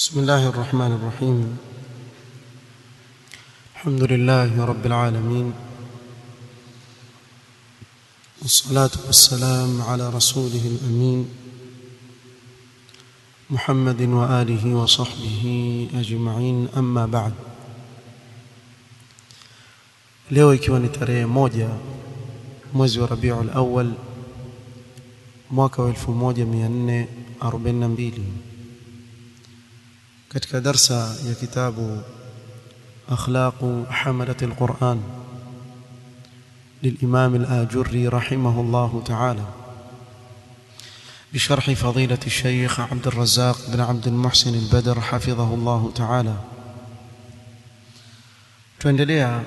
بسم الله الرحمن الرحيم الحمد لله رب العالمين والصلاة والسلام على رسوله الأمين محمد وآله وصحبه أجمعين أما بعد leo ikiwa ni tarehe moja mwezi wa Rabiul Awwal mwaka wa 1442 katika darsa ya kitabu akhlaqu hamalat alquran للإمام الآجري رحمه الله تعالى بشرح فضيلة الشيخ عبد الرزاق بن عبد المحسن البدر حفظه الله تعالى tuendelea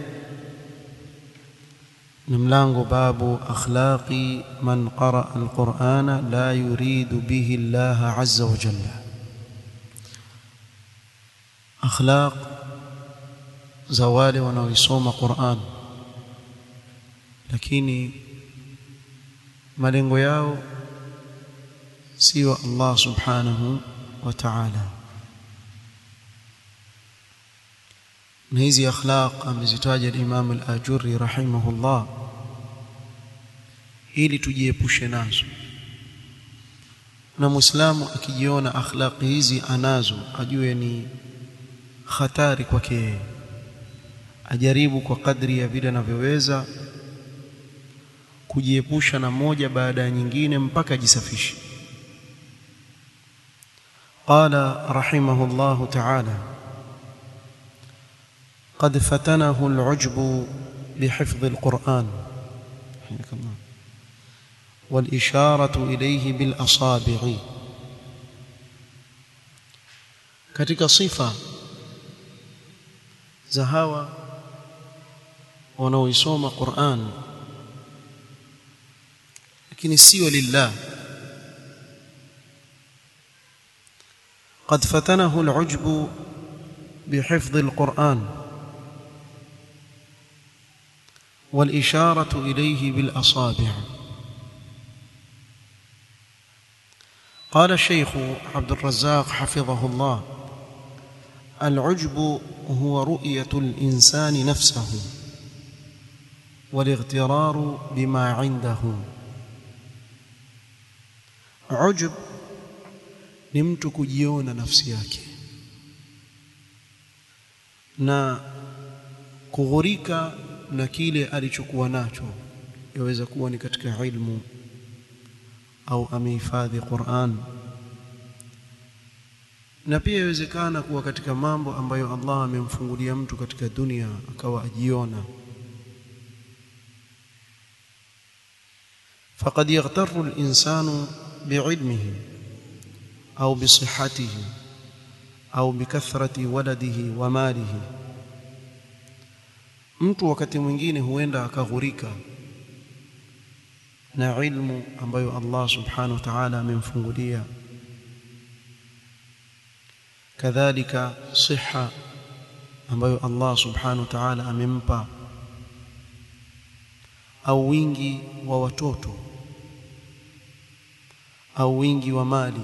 na mlango babu akhlaqi man qaraa alqur'ana la yuridu bihi Allah azza wa jalla akhlaq za wale wanaoisoma Qur'an lakini malengo yao sio Allah subhanahu wa ta'ala na hizi akhlaq amezitaja al-Imam al-Ajurri rahimahullah ili tujiepushe nazo na Muislamu akijiona akhlaqi hizi anazo ajue ni hatari kwake yeye ajaribu kwa kadri ya vile anavyoweza kujiepusha na moja baada ya nyingine mpaka ajisafishe qala rahimahullahu ta'ala قد فتنه العجب بحفظ القرآن حياك الله والإشارة إليه بالأصابع katika sifa za hawa wanaoisoma Qur'an lakini sio lillah قد فتنه العجب بحفظ القرآن والإشارة إليه بالأصابع قال الشيخ عبد الرزاق حفظه الله العجب هو رؤية الإنسان نفسه والاغترار بما عنده عجب ni mtu kujiona nafsi yake na kughurika na kile alichokuwa nacho yaweza kuwa ni katika ilmu au amehifadhi Qur'an na pia yawezekana kuwa katika mambo ambayo Allah amemfungulia mtu katika dunia akawa ajiona فقد يغتر الإنسان بعلمه أو بصحته أو بكثرة ولده وماله mtu wakati mwingine huenda akaghurika na ilmu ambayo Allah subhanahu wa ta'ala amemfungulia kadhalika siha ambayo Allah subhanahu wa ta'ala amempa au wingi wa watoto au wingi wa mali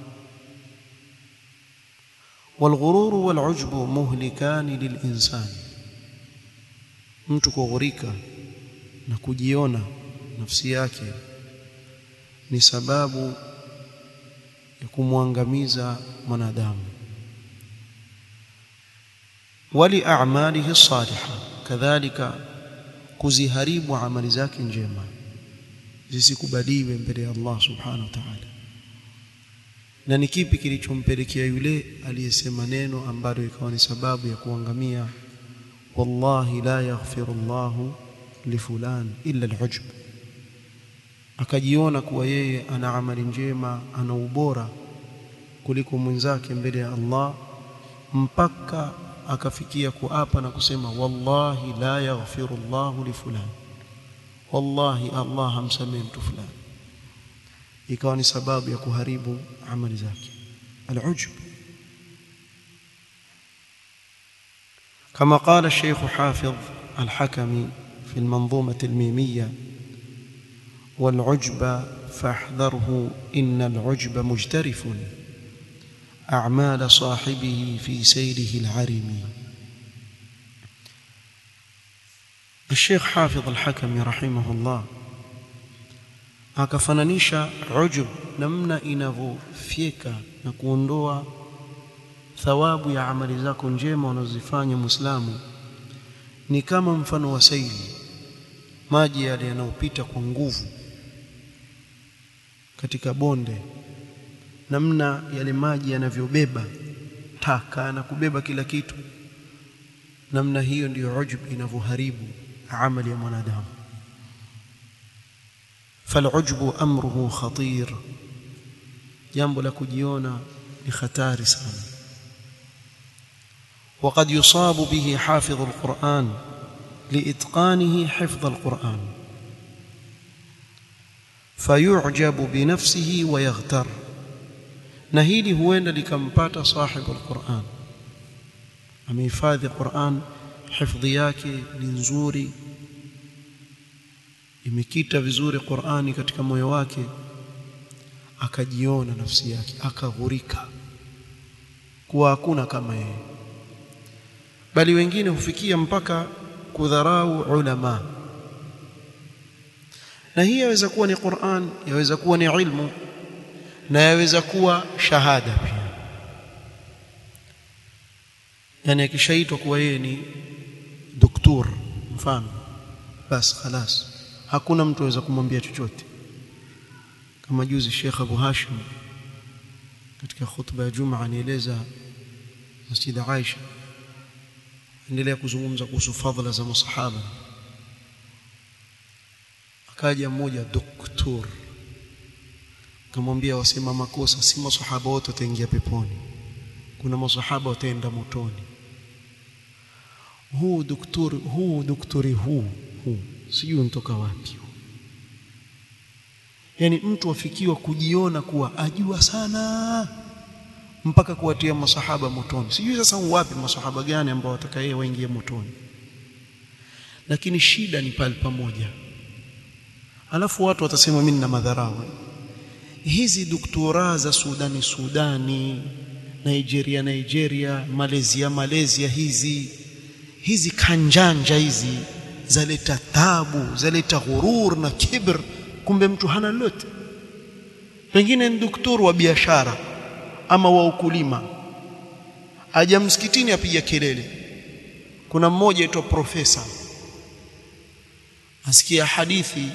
والغرور والعجب مهلكان للإنسان mtu kughurika na kujiona nafsi yake ni sababu ya kumwangamiza mwanadamu wali a'malihi salihah kadhalika kuziharibu amali zake njema zisikubaliwe mbele ya Allah subhanahu wa ta'ala na ni kipi kilichompelekea yule aliyesema neno ambalo ikawa ni sababu ya kuangamia wallahi la yaghfiru Allahu li fulan illa al-ujb akajiona kuwa yeye ana amali njema ana ubora kuliko mwenzake mbele ya Allah mpaka akafikia kuapa na kusema wallahi la yaghfiru Allahu li fulan wallahi Allah hamsamehe mtu fulani ikawa ni sababu ya kuharibu amali zake al-ujb كما قال الشيخ حافظ الحكمي في المنظومة الميمية والعجب فاحذره إن العجب مجترف أعمال صاحبه في سيره العرم الشيخ حافظ الحكم رحمه الله akafananisha ujub namna inavyofyeka na kuondoa thawabu ya amali zako njema unazozifanya muislamu ni kama mfano wa saili maji yale yanayopita kwa nguvu katika bonde namna yale maji yanavyobeba taka na kubeba kila kitu namna hiyo ndiyo ujub inavyoharibu amali ya mwanadamu falujbu amruhu khatir jambo la kujiona ni hatari sana وقد يصاب به حافظ القرآن لإتقانه حفظ القرآن فيعجب بنفسه ويغتر na hili huenda likampata sahibu alquran amehifadhi quran hifadhi yake ni nzuri imekita vizuri qurani katika moyo wake akajiona nafsi yake akaghurika kuwa hakuna kama yeye bali wengine hufikia mpaka kudharau ulama na hii yaweza kuwa ni Qur'an yaweza kuwa ni ilmu na yaweza kuwa shahada pia yani akishaitwa kuwa yeye ni doktor mfano basi خلاص hakuna mtu aweza kumwambia chochote kama juzi Sheikh Abu Hashim katika khutba ya Juma anieleza Masjid Aisha endelea kuzungumza kuhusu fadhila za masahaba akaja mmoja doktor akamwambia wasema makosa si masahaba wote wataingia peponi kuna masahaba wataenda motoni huu doktori huu doktori huu huu sijui unatoka wapi yani mtu afikiwa kujiona kuwa ajua sana mpaka kuwatia masahaba motoni sijui sasa wapi masahaba gani ambao watakaye waingie motoni lakini shida ni pale pamoja alafu watu watasema mimi nina madharau hizi doktora za Sudani Sudani Nigeria Nigeria Malaysia Malaysia hizi hizi kanjanja hizi zaleta tabu zaleta ghurur na kibr kumbe mtu hana lolote pengine ni daktari wa biashara ama wa ukulima aja msikitini apiga kelele kuna mmoja aitwa profesa asikia hadithi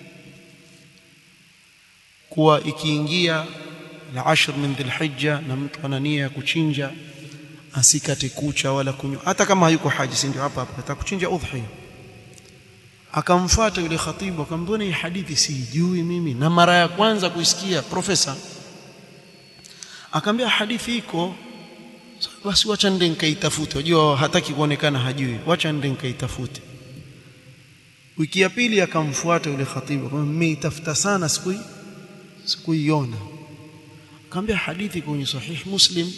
kuwa ikiingia la ashr min dhilhijja na mtu ana nia ya kuchinja asikate kucha wala kunywa hata kama hayuko haji si ndio hapa hapa atakuchinja udhiya akamfuata yule khatibu akamwambia hii hadithi sijui mimi na mara ya kwanza kuisikia profesa akamwambia hadithi iko basi wacha nende nikaitafute unajua hataki kuonekana hajui wacha nende nikaitafute wiki ya pili akamfuata yule khatibu akamwambia mmeitafuta sana siku sikuiona akamwambia hadithi kwenye sahih muslim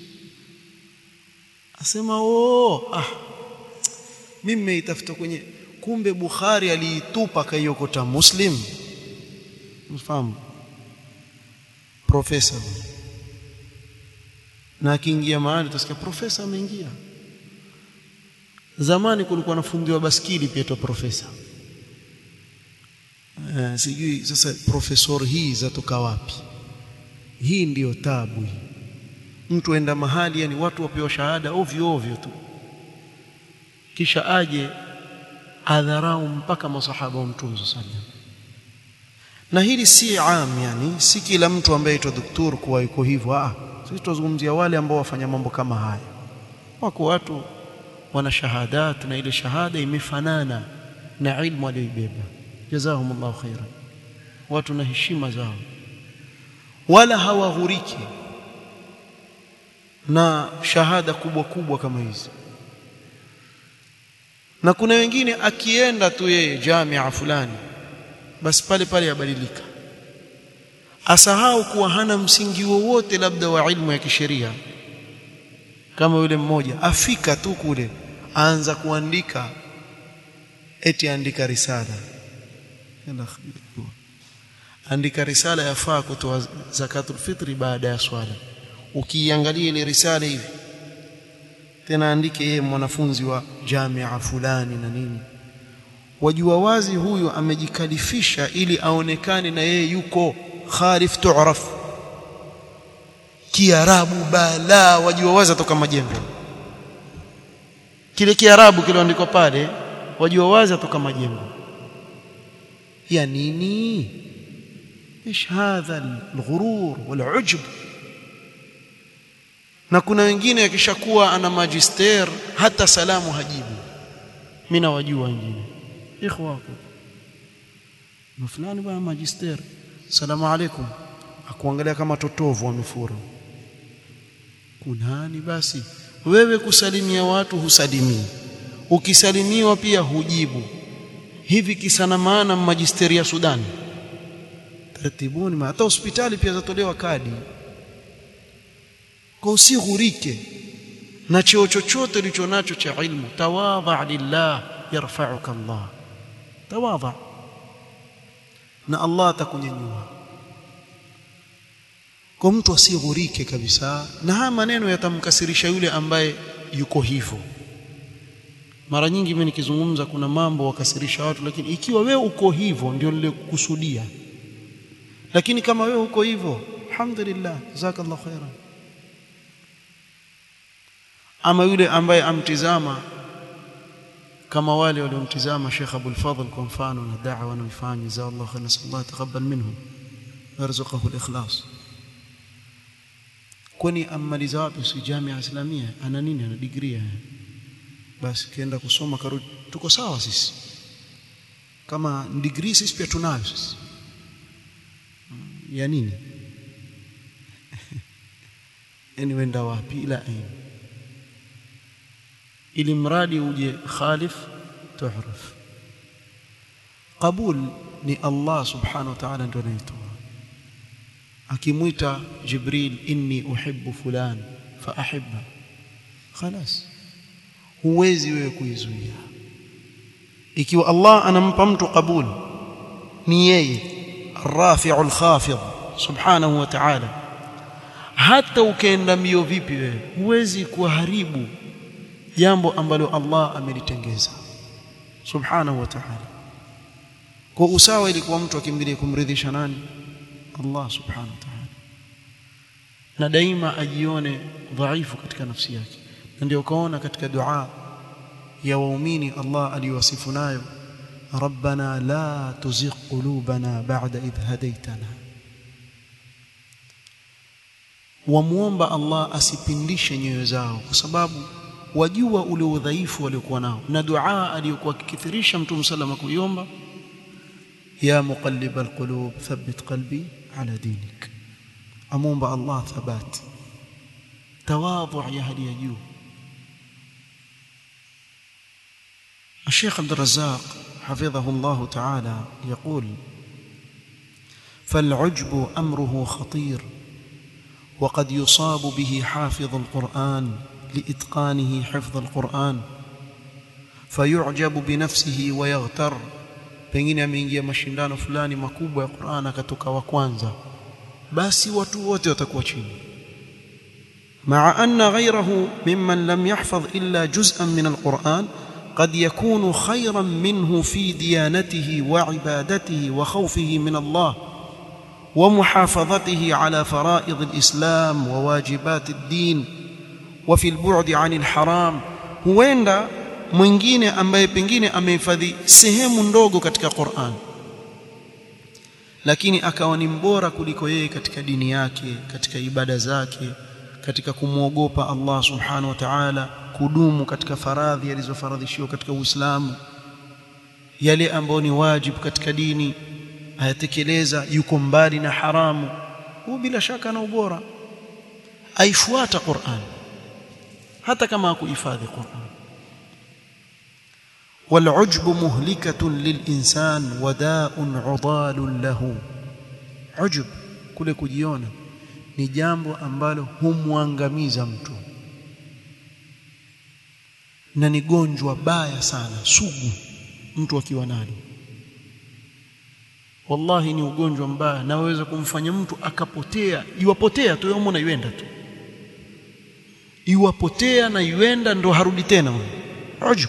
asema oh ah mimi nimeitafuta kwenye kumbe Bukhari aliitupa kaiokota Muslim mfahamu profesa na akiingia mahali utasikia profesa ameingia zamani kulikuwa nafundiwa baskili pia tu profesa uh, sijui sasa profesor hii zatoka wapi hii ndiyo tabu hii mtu enda mahali yani watu wapewa shahada ovyo ovyo tu kisha aje adharau mpaka masahaba wa mtume sallam na hili si am yani si kila mtu ambaye aitwa doktor kuwa yuko hivyo ah sisi tuzungumzia wale ambao wafanya mambo kama haya wako watu wana shahadat na ile shahada imefanana na ilmu aliyoibeba jazahumullahu khairan watu na heshima zao wala hawaghuriki na shahada kubwa kubwa kama hizi na kuna wengine akienda tu yeye jamia fulani basi pale pale yabadilika asahau kuwa hana msingi wowote labda wa ilmu ya kisheria kama yule mmoja afika tu kule aanza kuandika eti andika risala andika risala yafaa kutoa zakatul fitri baada ya swala ukiangalia ile risala hivi tena andike yeye mwanafunzi wa jamia fulani na nini wajua wazi huyu amejikalifisha ili aonekane na yeye yuko kharif tu'raf kiarabu bala wajua wazi atoka majembe kile kiarabu kilioandikwa pale wajua wazi atoka majembe ya nini ايش هذا الغرور والعجب na kuna wengine akishakuwa ana magister hata salamu hajibu mimi nawajua wengine ikhwa wako na fulani bwana magister salamu alaikum akuangalia kama totovu amefura kunani basi wewe kusalimia watu husalimii ukisalimiwa pia hujibu hivi kisana maana magisteri ya Sudan tartibuni hata hospitali pia zatolewa kadi kwa usighurike na cheo chochote ulicho nacho cha ilmu tawadha lillah yarfa'uka Allah tawadha na Allah atakunyanyua kwa mtu asighurike kabisa na haya maneno yatamkasirisha yule ambaye yuko hivyo mara nyingi mimi nikizungumza kuna mambo wakasirisha watu lakini ikiwa wewe uko hivyo ndio nilikusudia lakini kama wewe uko hivyo alhamdulillah jazakallahu khairan ama yule ambaye amtizama kama wale waliomtizama Sheikh Abdul Fadhl kwa mfano na da'wa anayoifanya jazakallahu khairan sallallahu taqabbal minhum warzuqahu al-ikhlas kwani amaliza wapi si jamia islamia ana nini ana degree basi kienda kusoma karudi tuko sawa sisi kama degree sisi pia tunayo sisi ya nini yani wenda wapi ila aina ili mradi uje khalif tuhraf qabul ni Allah subhanahu wa ta'ala ndio anaitoa akimwita Jibril inni uhibbu fulan fa ahibba خلاص huwezi wewe kuizuia ikiwa Allah anampa mtu qabul ni yeye الرافع الخافض سبحانه وتعالى hata ukaenda mbio vipi wewe huwezi kuharibu jambo ambalo Allah amelitengeza subhanahu wa ta'ala kwa usawa ilikuwa mtu akimbilie kumridhisha nani Allah subhanahu wa ta'ala na daima ajione dhaifu katika nafsi yake na ndio kaona katika dua ya waumini Allah aliwasifu nayo ربنا لا تزغ قلوبنا بعد إذ هديتنا wamuomba Allah asipindishe nyoyo zao kwa sababu wajua ule udhaifu waliokuwa nao na dua aliyokuwa akikithirisha mtume salama kuiomba ya muqallib alqulub thabbit qalbi ala dinik amomba Allah thabat tawadhu ya hali ya juu الشيخ عبد الرزاق حفظه الله تعالى يقول فالعجب امره خطير وقد يصاب به حافظ القران لاتقانه حفظ القران فيعجب بنفسه ويغتر pengine ameingia mashindano fulani makubwa ya Qur'an akatoka wa kwanza basi watu wote watakuwa chini مع أن غيره ممن لم يحفظ إلا جزءا من القرآن قد يكون خيرا منه في ديانته وعبادته وخوفه من الله ومحافظته على فرائض الإسلام وواجبات الدين وفي البعد عن الحرام huenda mwingine ambaye pengine amehifadhi sehemu ndogo katika Qur'an lakini akawa ni mbora kuliko yeye katika dini yake katika ibada zake katika kumwogopa Allah subhanahu wa ta'ala kudumu katika faradhi alizofaradhishiwa katika Uislamu yale ambayo ni wajibu katika dini ayatekeleza yuko mbali na haramu huu bila shaka na ubora aifuata Qur'an hata kama hakuhifadhi Qur'an والعجب مهلكة للإنسان وداء عضال له عجب kule kujiona ni jambo ambalo humwangamiza mtu na ni gonjwa baya sana sugu mtu akiwa nalo wallahi ni ugonjwa mbaya na waweza kumfanya mtu akapotea iwapotea tu yomona iwenda tu iwapotea na yuenda ndo harudi tena ujub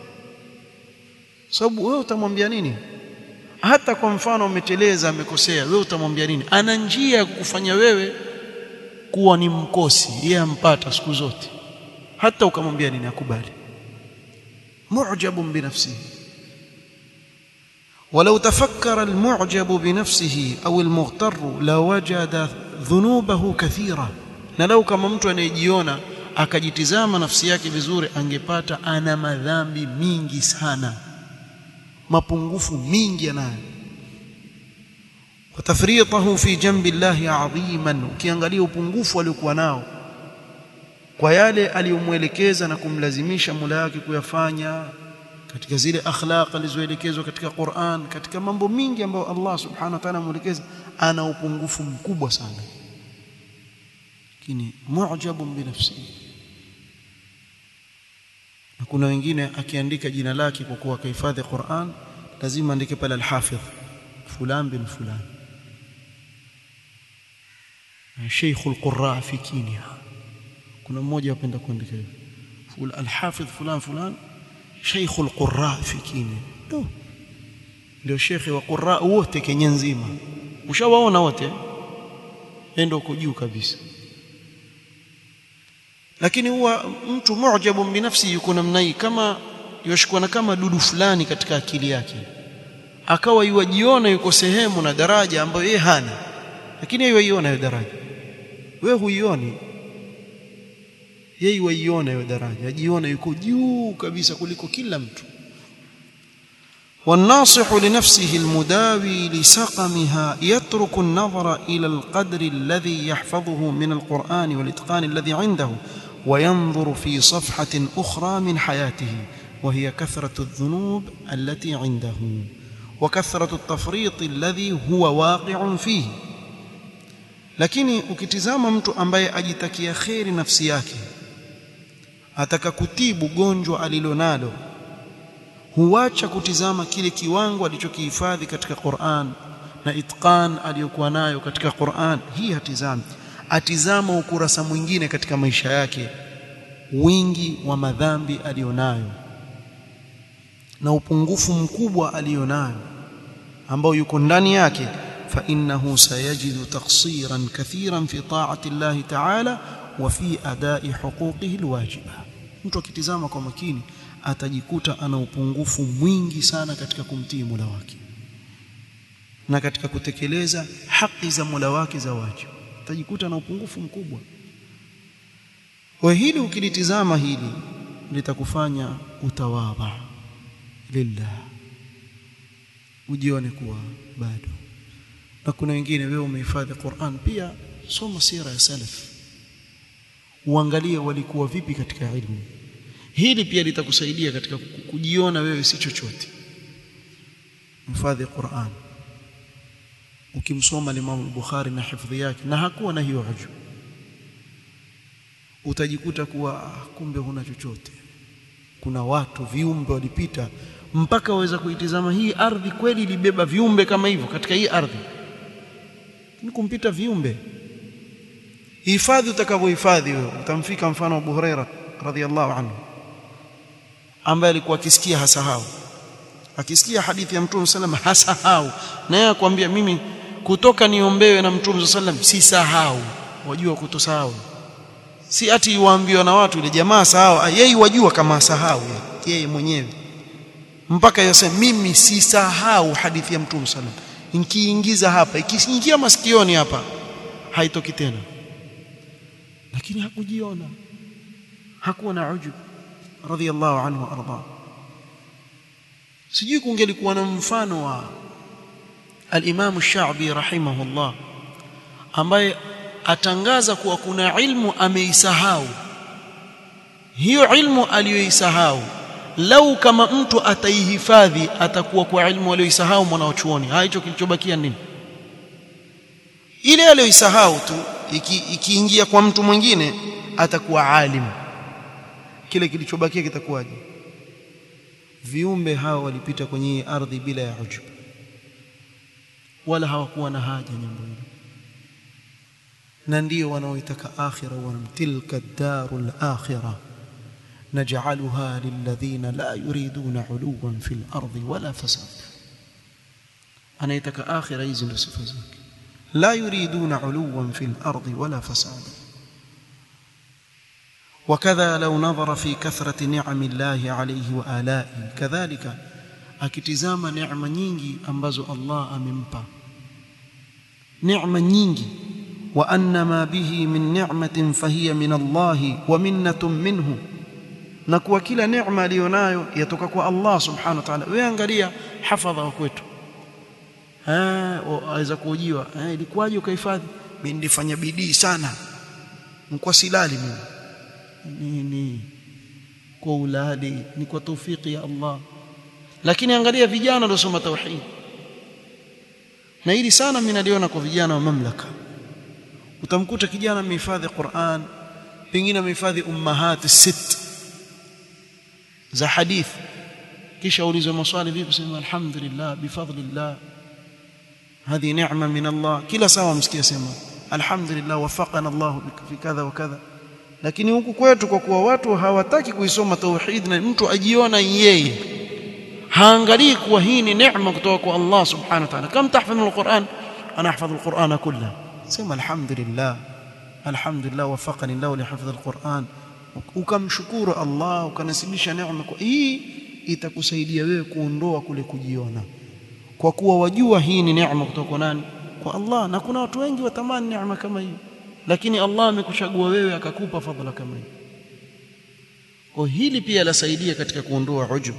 sababu wewe utamwambia nini hata kwa mfano umeteleza amekosea wewe utamwambia nini ana njia ya kukufanya wewe kuwa ni mkosi yeye ampata siku zote hata ukamwambia nini akubali mu'jabun binafsihi ولو تفكر المعجب بنفسه أو المغتر لوجد ذنوبه كثيرة na lau kama mtu anayejiona akajitizama nafsi yake vizuri angepata ana madhambi mingi sana mapungufu mingi anayo watafritahu fi jambi llahi adhiman ukiangalia upungufu aliokuwa nao kwa yale aliyomwelekeza na kumlazimisha mula yake kuyafanya katika zile akhlaq alizoelekezwa katika Qur'an katika mambo mingi ambayo Allah subhanahu wa ta'ala amuelekeza ana upungufu mkubwa sana lakini mu'jabun binafsihi na kuna wengine akiandika jina lake kwa kuwa kahifadhi Qur'an lazima andike pale al-hafidh fulan bin fulan Sheikh al-Qurra fi Kenya kuna mmoja apenda kuandika hivyo al-hafidh fulan fulan Sheikh al-Qurra fi Kenya tu ndio shekhe wa Qurra wote Kenya nzima ushawaona wote ndio uko juu kabisa lakini huwa mtu mu'jabu binafsi yuko namna hii kama yoshikwana kama dudu fulani katika akili yake akawa yuwajiona yuko sehemu na daraja ambayo yeye hana lakini yeye yuiona hiyo daraja wewe huioni yeye yuiona hiyo daraja ajiona yuko juu kabisa kuliko kila mtu والناصح لنفسه المداوي لسقمها يترك النظر إلى القدر الذي يحفظه من القرآن والإتقان الذي عنده وينظر في صفحة أخرى من حياته وهي كثرة الذنوب التي عنده وكثرة التفريط الذي هو واقع فيه lakini ukitizama mtu ambaye ajitakia kheri nafsi yake ataka kutibu gonjwa alilonalo huacha kutizama kile kiwango alichokihifadhi katika Qur'an na itqan aliyokuwa nayo katika Qur'an hii hatizami atizama ukurasa mwingine katika maisha yake wingi wa madhambi alionayo na upungufu mkubwa alionayo ambao yuko ndani yake fa innahu sayajidu taqsiran kathiran fi ta'ati Allah ta'ala wa fi ada'i huquqihi alwajiba mtu akitizama kwa makini atajikuta ana upungufu mwingi sana katika kumtii Mola wake na katika kutekeleza haki za Mola wake za wajibu atajikuta na upungufu mkubwa kwa hili ukilitizama hili litakufanya utawadha lillah ujione kuwa bado na kuna wengine wewe umehifadhi Qur'an pia soma sira ya salaf uangalie walikuwa vipi katika ilmu hili pia litakusaidia katika kujiona wewe si chochote mhifadhi Qur'an ukimsoma Imam Bukhari na hifadhi yake na hakuwa na hiyo ujub utajikuta kuwa ah, kumbe huna chochote kuna watu viumbe walipita mpaka waweza kuitizama hii ardhi kweli ilibeba viumbe kama hivyo katika hii ardhi ni kumpita viumbe hifadhi utakavyohifadhi wewe utamfika mfano wa Abu Huraira radhiallahu anhu ambaye alikuwa akisikia hasahau akisikia hadithi ya Mtume sallam hasahau naye akwambia mimi kutoka niombewe na Mtume sallam si sahau wajua kutosahau si ati yuambiwa na watu ile jamaa sahau yeye wajua kama sahau yeye mwenyewe mpaka yasema mimi si sahau hadithi ya Mtume sallam nikiingiza hapa ikiingia masikioni hapa haitoki tena lakini hakujiona hakuwa na ujub radhiallahu anhu arda sijui kungelikuwa na mfano wa al-Imam Sha'bi rahimahullah ambaye atangaza kuwa kuna ilmu ameisahau hiyo ilmu aliyoisahau lau kama mtu ataihifadhi atakuwa kwa ilmu aliyoisahau mwanachuoni hicho kilichobakia nini ile aliyoisahau tu ikiingia iki kwa mtu mwingine atakuwa alim kile kilichobakia kitakuwaje viumbe hao walipita kwenye ardhi bila ya ujub wala hawakuwa na haja jambo hilo na ndio wanaoitaka akhira wana tilka darul akhirah naj'aluha lilladhina la yuriduna 'uluwan fil ardi wala fasada anaitaka akhira hizi ndio sifa zake la yuriduna 'uluwan fil ardi wala fasada وكذا لو نظر في كثرة نعم الله عليه وآلائه كذلك akitizama neema nyingi ambazo Allah amempa neema nyingi wa anna ma bihi min ni'matin fahiya min Allah wa minnatun minhu na kuwa kila neema aliyonayo yatoka kwa Allah subhanahu wa ta'ala wewe angalia hafadha wa kwetu eh aweza kuujiwa eh ilikuwaje ukahifadhi mimi nilifanya bidii sana mkwa silali mimi ni, ni kwa uladi ni kwa taufiki ya Allah lakini angalia vijana waliosoma tauhid na hili sana mimi naliona kwa vijana wa mamlaka utamkuta kijana amehifadhi Qur'an pengine amehifadhi ummahat sit za hadith kisha ulizwe maswali vipi sema alhamdulillah bifadlillah هذه نعمه من الله kila sawa msikia sema alhamdulillah wafaqana Allah fi kadha wa kadha lakini huku kwetu kwa kuwa watu hawataki kuisoma tauhid na mtu ajiona yeye haangalii kuwa hii ni neema kutoka kwa Allah subhanahu wa ta'ala kam tahfadhu alquran ana ahfadhu alquran kullah sema alhamdulillah alhamdulillah wafaqani Allah li hifdhi alquran ukamshukuru Allah ukanasibisha neema kwa hii itakusaidia wewe kuondoa kule kujiona kwa kuwa wajua hii ni neema kutoka kwa nani kwa Allah na kuna watu wengi watamani neema kama hiyo lakini Allah amekuchagua wewe akakupa fadhila kama hiyo kwa hili pia lasaidia katika kuondoa ujub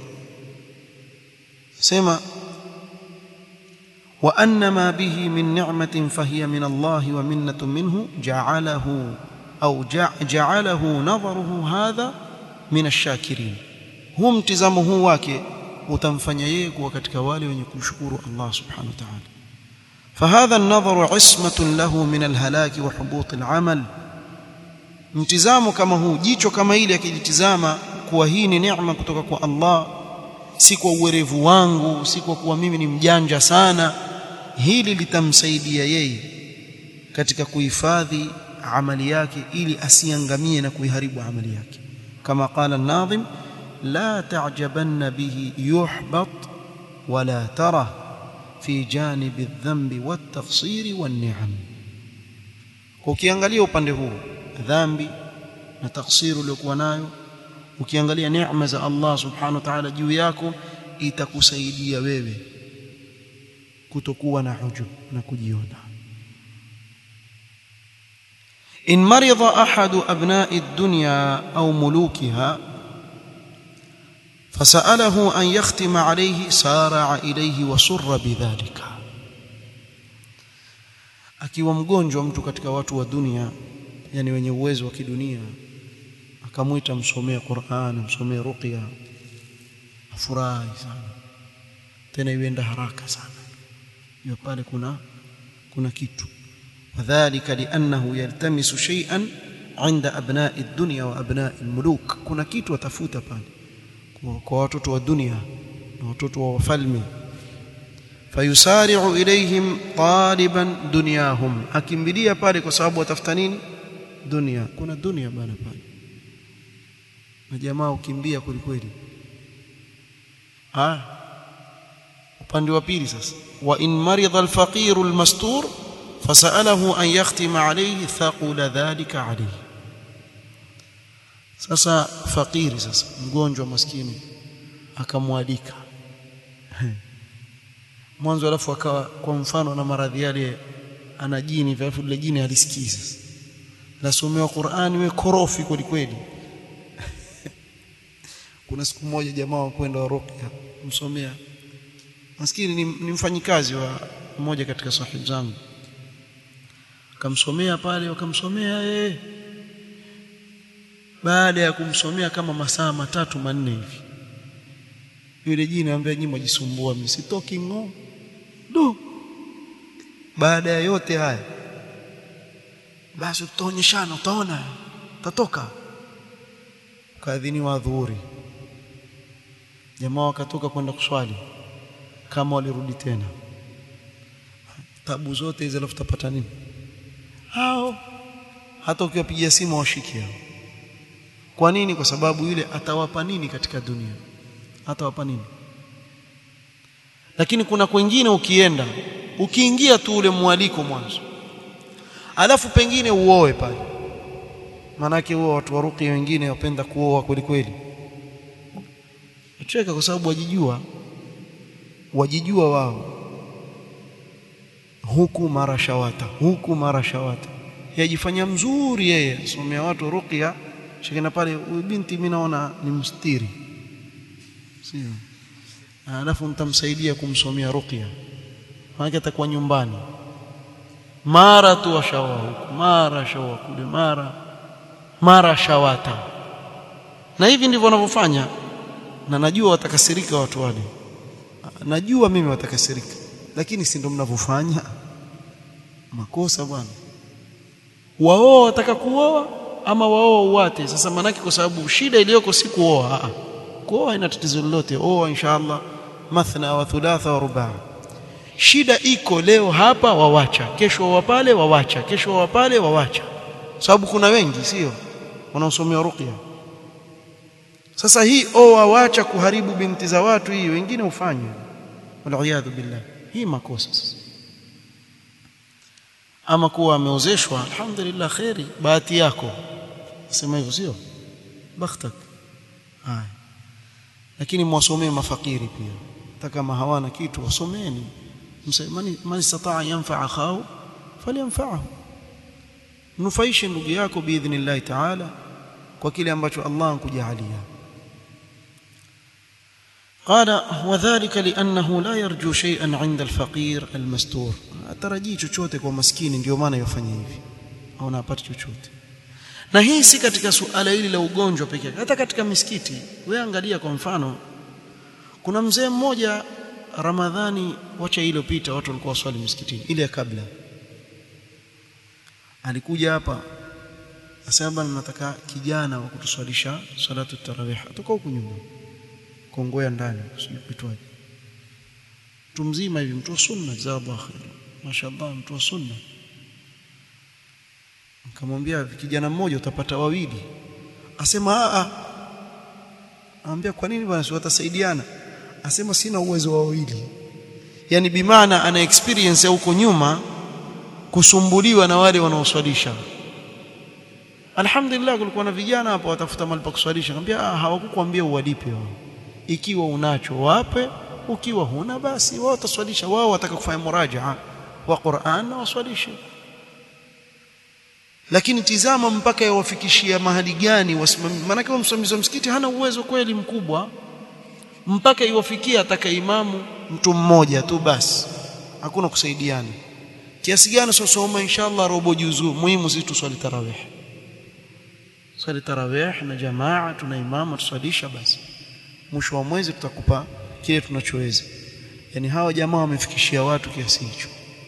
sema wa anna ma bihi min ni'matin fahiya min Allah wa minnatun minhu ja'alahu au ja'alahu nadharuhu hadha min ash-shakirin huu mtizamo huu wake utamfanya yeye kuwa katika wale wenye kumshukuru Allah subhanahu wa ta'ala فهذا النظر عصمة له من الهلاك وحبوط العمل mtizamo kama huu jicho kama hili akijitizama kuwa hii ni neema kutoka kwa Allah si kwa uwerevu wangu si kwa kuwa mimi ni mjanja sana hili litamsaidia yeye katika kuhifadhi amali yake ili asiangamie na kuiharibu amali yake kama qala an-nadhim la ta'jabanna bihi yuhbat wala tara fi janibi adh-dhanbi wat-taqsiri wan-ni'am ukiangalia upande huu dhambi na taksiri uliokuwa nayo ukiangalia neema za Allah subhanahu wa ta'ala juu yako itakusaidia wewe kutokuwa na hujub na kujiona in marida ahadu abna'i ad-dunya au mulukiha فسأله أن يختم عليه سارع إليه وسر بذلك akiwa mgonjwa mtu katika watu wa dunia yani wenye uwezo wa kidunia akamwita msomee Qur'an msomee ruqya afurahi sana tena ienda haraka sana hiyo pale kuna kuna kitu wadhālika li'annahu yaltamisu shay'an 'inda abna'i ad-dunya wa abna'i al-muluk kuna kitu atafuta pale kwa watoto wa dunia na watoto wa wafalme fayusari'u ilayhim taliban dunyahum akimbilia pale kwa sababu watafuta nini dunia kuna dunia bana pale na jamaa ukimbia kwelikweli ah upande wa pili sasa wa in marida alfaqir almastur fasalahu an yakhtima alayhi thaqula dhalika alayhi sasa fakiri sasa mgonjwa maskini akamwalika mwanzo alafu akawa kwa mfano na maradhi yale ana jini alafu ile jini halisikii sasa nasomewa Qur'ani we korofi kweli kweli kuna siku moja jamaa wa kwenda ruqya msomea maskini ni, ni mfanyikazi wa mmoja katika sahibu zangu akamsomea pale wakamsomea eh baada ya kumsomea kama masaa matatu manne hivi yule jini anambia nyinyi mjisumbua mimi sitoki ngo do baada ya yote haya basi tutaonyeshana utaona tatoka kaadhiniwa dhuhuri jamaa wakatoka kwenda kuswali kama walirudi tena tabu zote hizo alafu tapata nini hao hata ukiwapigia simu washiki hao kwa nini kwa sababu yule atawapa nini katika dunia atawapa nini lakini kuna kwingine ukienda ukiingia tu ule mwaliko mwanzo alafu pengine uoe pale manake huwa watu wa ruqya wengine wapenda kuoa kweli kweli cheka kwa sababu wajijua wajijua wao huku mara shawata huku mara shawata yajifanya mzuri yeye somea watu ruqya shikina pale huyu binti mimi naona ni mstiri sio alafu mtamsaidia kumsomea ruqya maana atakuwa nyumbani mara tu washawa huku mara shawa kule mara mara shawata na hivi ndivyo wanavyofanya na najua watakasirika watu wale najua mimi watakasirika lakini si ndio mnavyofanya makosa bwana wao wataka kuoa ama wao uwate sasa manake kwa sababu shida iliyoko si kuoa a kuoa ina tatizo lolote oa inshallah mathna wa thulatha wa rubaa shida iko leo hapa wawacha kesho wa pale wawacha kesho wa pale wawacha sababu kuna wengi sio wanaosomea ruqya sasa hii oa wacha kuharibu binti za watu hii wengine ufanye waliyadhu billah hii makosa sasa ama kuwa ameozeshwa alhamdulillah khairi bahati yako sema hivyo sio bakhtak haya lakini mwasomee mafakiri pia hata kama hawana kitu wasomeni msemani man istataa yanfa akhahu falyanfa'hu nufaishe ndugu yako biidhnillah ta'ala kwa kile ambacho Allah ankujalia قال وذلك لانه لا يرجو شيئا عند الفقير المستور atarajii chochote kwa maskini ndio maana yofanya hivi au anapata chochote na hii si katika suala hili la ugonjwa pekee hata katika misikiti wewe angalia kwa mfano kuna mzee mmoja Ramadhani wacha iliyopita watu walikuwa waswali msikitini ile ya kabla alikuja hapa asema nataka kijana wa kutuswalisha salatu tarawih atoka huku nyuma kongoya ndani sijui kuitwaje mtu mzima hivi mtu wa sunna jazakallahu khair mashaallah mtu wa sunna nikamwambia kijana mmoja utapata wawili asema a a anambia kwa nini bwana si watasaidiana asema sina uwezo wa wawili yani bimaana ana experience ya huko nyuma kusumbuliwa na wale wanaoswalisha alhamdulillah kulikuwa na vijana hapo watafuta mahali pa kuswalisha nikamwambia ah hawakukwambia uwalipe wao ikiwa unacho wape ukiwa huna basi wao wataswalisha wao wataka kufanya murajaa wa Qur'an na waswalishe lakini tizama mpaka yawafikishia mahali gani wasimamizi maana msimamizi wa msikiti hana uwezo kweli mkubwa mpaka iwafikia ataka imamu mtu mmoja tu basi hakuna kusaidiana kiasi gani sosoma inshallah robo juzu muhimu sisi tuswali tarawih swali tarawih na jamaa tuna imamu tuswalisha basi mwisho wa mwezi tutakupa kile tunachoweza yani hawa jamaa wamefikishia watu kiasi hicho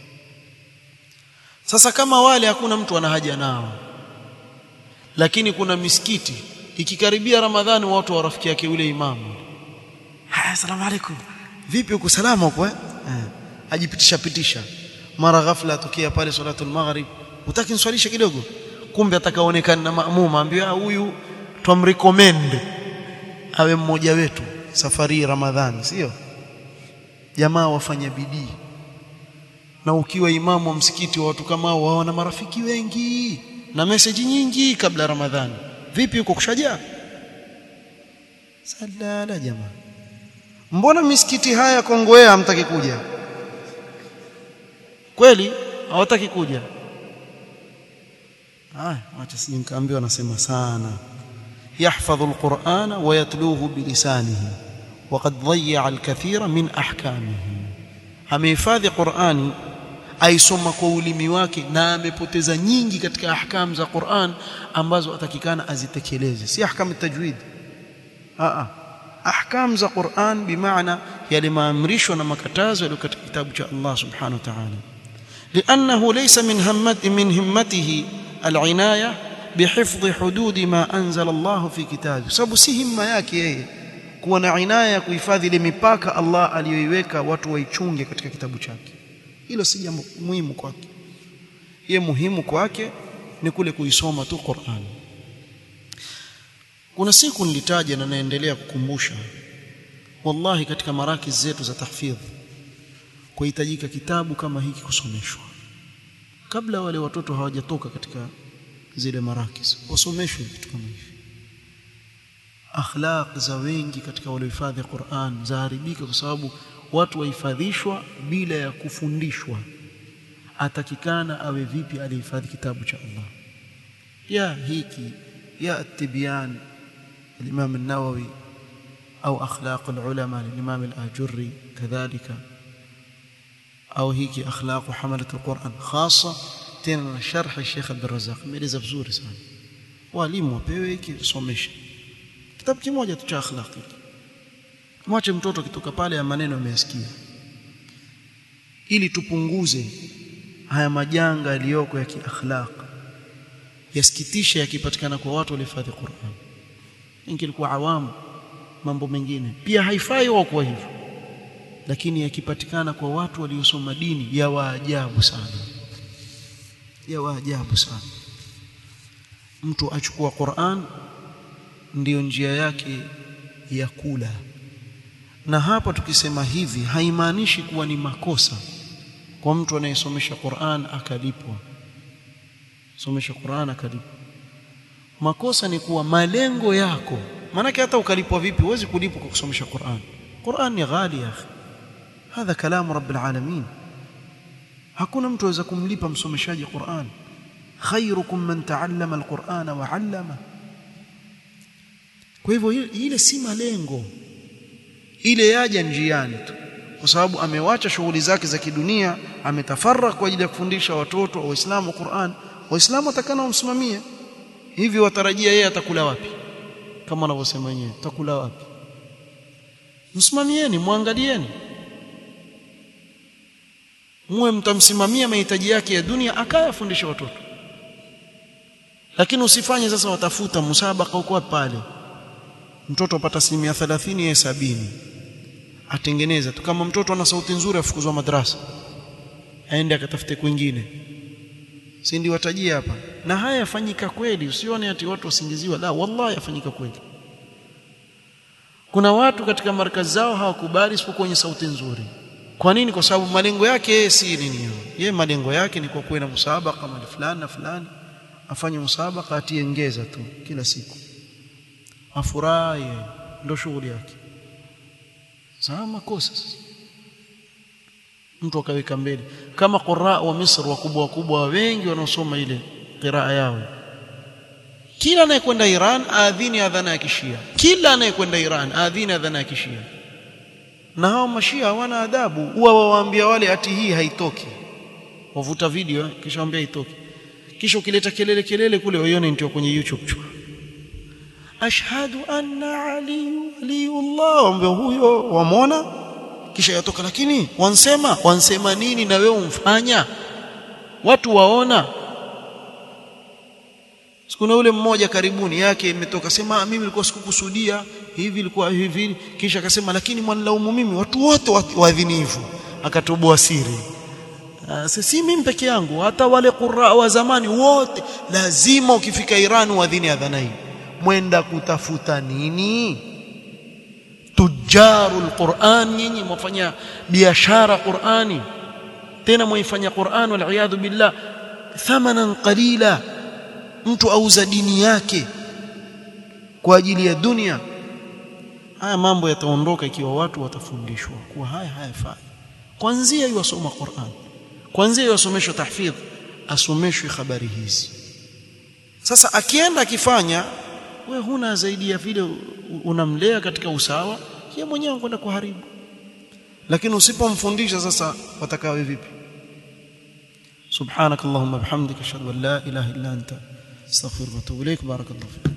sasa kama wale hakuna mtu ana haja nao lakini kuna misikiti ikikaribia ramadhani watu warafiki yake yule imamu haya asalamu alaykum vipi uko salama uko eh ajipitisha pitisha mara ghafla atokea pale salatul maghrib utaki niswalishe kidogo kumbe atakaonekana na maamuma ambiwa huyu tumrecommend awe mmoja wetu safari ramadhani sio jamaa wafanya bidii na ukiwa imamu wa msikiti wa watu kama hao waona marafiki wengi na message nyingi kabla ramadhani vipi uko kushajaa salala jamaa mbona misikiti haya Kongowea hamtaki kuja kweli hawataki kuja ah acha sije nikaambiwa nasema sana يحفظ القرآن ويتلوه بلسانه وقد ضيع الكثير من أحكامه amehifadhi Qur'ani aisoma kwa ulimi wake na amepoteza nyingi katika ahkam za Qur'an ambazo atakikana azitekeleze si ahkam tajwid a a ahkam za Qur'an bimaana yale maamrisho na makatazo yaliyo katika kitabu cha Allah subhanahu wa ta'ala لانه ليس من همت من همته العنايه بحفظ حدود ما انزل الله في كتابه sababu si himma yake yeye kuwa na inaya ya kuhifadhi ile mipaka Allah aliyoiweka watu waichunge katika kitabu chake hilo si jambo muhimu kwake ye muhimu kwake ni kule kuisoma tu Qur'an kuna siku nilitaja na naendelea kukumbusha wallahi katika maraki zetu za tahfidh kuhitajika kitabu kama hiki kusomeshwa kabla wale watoto hawajatoka katika zile marakis wasomeshwe vitu kama hivi akhlaq za wengi katika waliohifadhi Qur'an zaharibika kwa sababu watu wahifadhishwa bila ya kufundishwa atakikana awe vipi alihifadhi kitabu cha Allah ya hiki ya at-tibyan al-Imam an-Nawawi au akhlaq al-ulama al-Imam al-Ajurri kadhalika au hiki akhlaq hamalat al-Quran khasa tena na sharh Sheikh Abdul Razzaq ameeleza vizuri sana walimu wapewe hiki somesha kitabu kimoja tu cha akhlaq mwache mtoto kitoka pale ya maneno ameyasikia ili tupunguze haya majanga yaliyoko ya kiakhlaq yasikitisha yakipatikana kwa watu walihifadhi Qur'an ingilikuwa awamu mambo mengine pia haifai wao kwa hivyo lakini yakipatikana kwa watu waliosoma dini ya waajabu sana ya waajabu sana mtu achukua Qur'an ndiyo njia yake ya kula na hapa tukisema hivi haimaanishi kuwa ni makosa kwa mtu anayesomesha Qur'an akalipwa somesha Qur'an akalipwa makosa ni kuwa malengo yako maanake hata ukalipwa vipi huwezi kulipwa kwa kusomesha Qur'an Qur'an ni ghali ya akhi hadha kalamu rabbil alamin hakuna mtu aweza kumlipa msomeshaji Qur'an khairukum man ta'allama alqur'ana wa 'allama kwa hivyo ile si malengo ile yaja njiani tu kwa sababu amewacha shughuli zake za kidunia ametafarra kwa ajili ya kufundisha watoto wa Uislamu Qur'an waislamu watakana wamsimamie hivi watarajia yeye atakula wapi kama wanavyosema wenyewe atakula wapi msimamieni muangalieni muwe mtamsimamia mahitaji yake ya dunia akayafundisha watoto lakini usifanye sasa watafuta musabaka huko pale mtoto apata asilimia 30 ya sabini atengeneza tu kama mtoto ana sauti nzuri afukuzwa madrasa aende akatafute kwingine si ndio watajia hapa na haya yafanyika kweli usione ati watu wasingiziwa la wallahi yafanyika kweli kuna watu katika markazi zao hawakubali isipokuwa wenye sauti nzuri kwa nini kwa sababu malengo yake yeye si nini yeye malengo yake ni kwa kuwa na musabaka mali fulani na fulani afanye musabaka atie ngeza tu kila siku afurahi ndo shughuli yake sawa makosa mtu akaweka mbele kama qurra wa Misri wakubwa wakubwa wengi wanaosoma ile qiraa yao kila anayekwenda Iran aadhini adhana ya kishia kila anayekwenda Iran aadhini adhana ya kishia na hao mashia hawana adabu huwa wawaambia wale ati hii haitoki wavuta video kisha waambia haitoki kisha ukileta kelele kelele kule waione ndio kwenye YouTube chua ashhadu anna ali waliullah waambia huyo wamwona kisha yatoka lakini wansema wansema nini na wewe umfanya watu waona sikuna ule mmoja karibuni yake imetoka sema mimi nilikuwa sikukusudia hivi ilikuwa hivi kisha akasema lakini mwanilaumu mimi watu wote waadhinifu akatoboa siri si mimi peke yangu hata wale qurra wa zamani wote lazima ukifika Iran uadhini adhana hii mwenda kutafuta nini tujarul Qur'an nyinyi mwafanya biashara Qur'ani tena mwaifanya Qur'an wal iyadhu billah thamanan qalila mtu auza dini yake kwa ajili ya dunia haya mambo yataondoka ikiwa watu watafundishwa kuwa haya hayafai kwanzia iwasoma Qur'an kwanzia iwasomeshwe tahfidh asomeshwe habari hizi sasa akienda akifanya we huna zaidi ya vile unamlea katika usawa yeye mwenyewe kwenda kuharibu lakini usipomfundisha sasa watakawe vipi subhanakallahumma bihamdika ashhadu an la ilaha illa anta astaghfiruka wa atubu ilaik barakallahu